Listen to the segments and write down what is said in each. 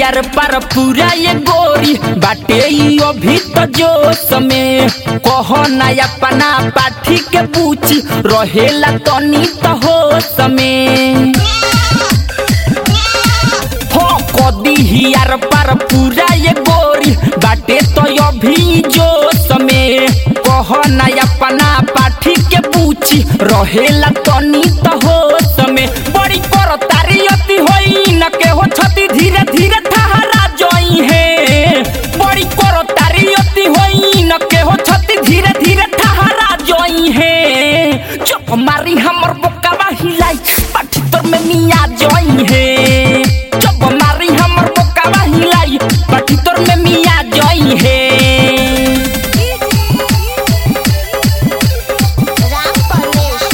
यार पर पूरा ये गोरी बाटे ई अभी तो जोश में कहो ना अपना पाठी के पूछी रहेला तनी तो होश में हो कदी ही यार पर पूरा ये गोरी बाटे तो अभी जोश में कहो ना अपना पाठी के पूछी रहेला तनी तो होश में बड़ी कर तारी अति होई न के हो छती धीरे धीरे ठहरा जोई है बड़ी कर तारी अति होई न के हो छती धीरे धीरे ठहरा जोई है चुप मारी हमर बोकावा हिलाई पाठी तोर में मिया जोई है चुप मारी हमर बोकावा हिलाई पाठी तोर में मिया जोई है राम परवेश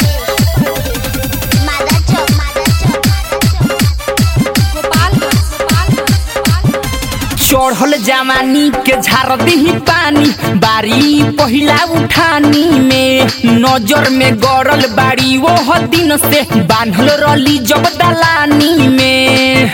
मादा चौक मादा चौक गोपालगंज गोपालगंज चढ़ल जवानी के झार दही पानी बारी पहिला उठानी में नजर में गड़ल बाड़ी वो दिन से बांधल रली जब दलानी में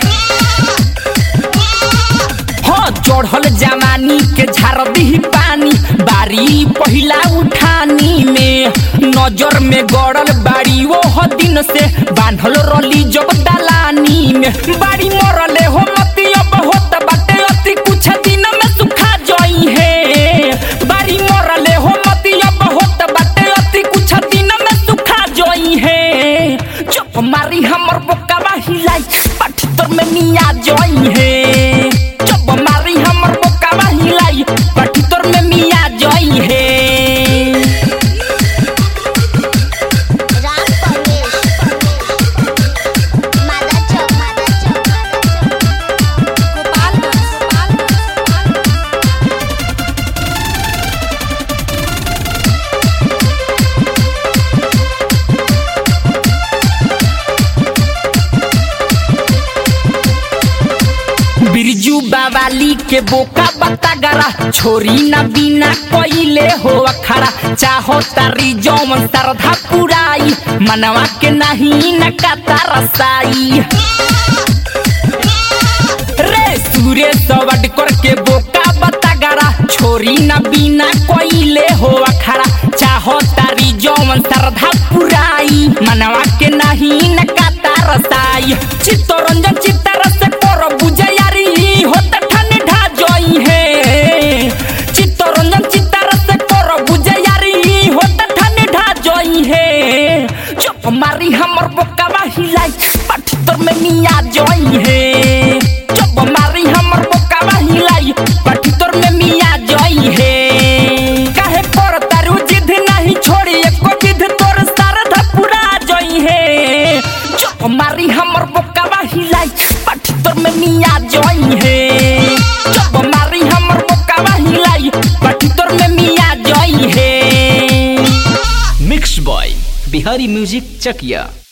हाँ चढ़ल जवानी के झार दही पानी बारी पहिला उठानी में नजर में गड़ल बाड़ी वो दिन से बांधल रली जब दलानी में बाड़ी मरले हो मती अब होत बाटे अति कुछ दिन में सुखा जोई है बाड़ी मरले हो मती अब होत बाटे अति कुछ दिन में सुखा जोई है चुप मारी हमर बोकावा हिलाई पाठी तोर में मिया जोई है चुप मारी हमर बोकावा हिलाई पाठी तोर में मिया जोई है राम परवेश मादा चौक मादा चौक गोपालगंज गोपालगंज बिरजू बावाली के बोका बता गरा छोरी ना बिना कोइले हो अखड़ा चाहो तारी जौमन सरधा पुराई मनवा के नहीं न काता रसाई रे सूर्य सवड करके बोका बता गरा छोरी ना बिना कोइले हो अखड़ा चाहो तारी जौमन सरधा पुराई मनवा के नहीं न काता रसाई चित्तरंजन चित्तरस कर बुझयारी होत ठन ढा जोई है चित्तरंजन चित्तरस कर बुझयारी होत ठन ढा जोई है चुप मारी हमर बोकावा हिलाई पाठी तोर में मिया जोई है चुप मारी हमर बोकावा हिलाई पाठी तोर में मिया जोई है काहे पर तारू जिद नहीं छोड़ी एको विध तोर सरधा पूरा जोई है चुप मारी हमर बोकावा हिलाई पाठी तोर में मिया जोई है चुप मारी हमर बोकावा हिलाई पाठी तोर में मिया जोई है mix by Bihari music Chakiya